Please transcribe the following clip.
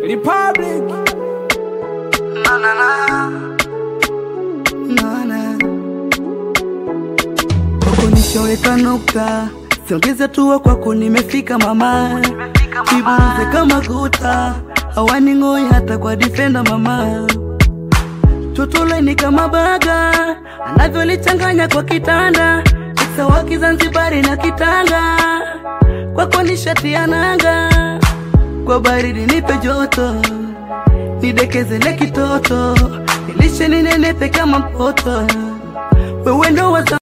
Republic. Na, na, na. Na, na. Kwako nishaweka nukta, siongeze tua kwako nimefika mama, kibuze kama guta, hawaning'oi hata kwa defender mama, totole ni kama baga, anavyolichanganya kwa kitanda, sawa Kizanzibari na Kitanga, kwako ni shati ya nanga, kwa baridi nipe joto, nidekezele kitoto, nilishe ninenepe kama mpoto, wewe ndo waza